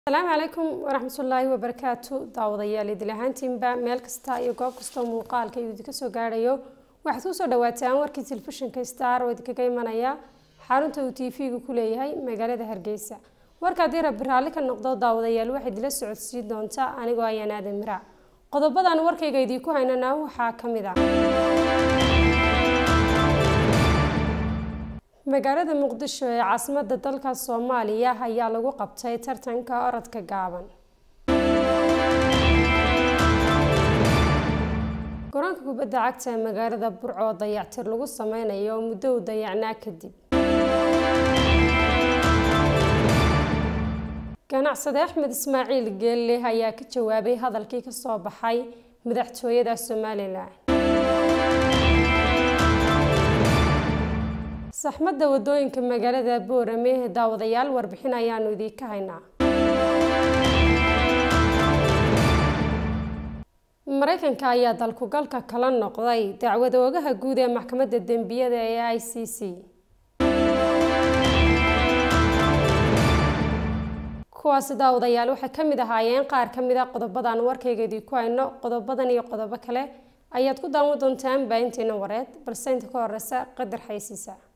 asalaamu calaykum waraxmatullaahi wabarakaatu daawadayaal idil ahaantiinba meel kasta iyo goob kastoo muuqaalka uu idinka soo gaadhayo waxaad kusoo dhawaataan warkii telefishinka star oo idinkaga imanaya xarunta uu t v-gu ku leeyahay magaalada hargeysa warka haddii rabbi raalli ka noqdo daawadayaal waxaad ila socodsiin doontaa anigoo ayaan aadan miraac qodobadan warkayga idiinku haynana waxaa ka mid ah magaalada muqdisho ee caasimadda dalka soomaaliya ayaa lagu qabtay tartanka orodka gaaban garoonka kubadda cagta ee magaalada burco oo dayactir lagu sameynayo oo muddo u dayacnaa kadib ganacsade axmed ismaaciil geelle ayaa ka jawaabay hadalkii kasoo baxay madaxtooyada somalilan saxmadda wadooyinka magaalada boorame ee daawadayaal warbixin ayaanu idiinka haynaa mareykanka ayaa dalkugalka kala noqday dacwad oogaha guud ee maxkamadda dembiyada ee i c c kuwaasi daawadayaal waxay ka mid ahaayeen qaar ka mid a qodobadan warkayga idiinku hayno qodobadan iyo qodobo kale ayaad ku daawan doontaan baahinteena wareed balse inta ka horeysa qadar xaysiisa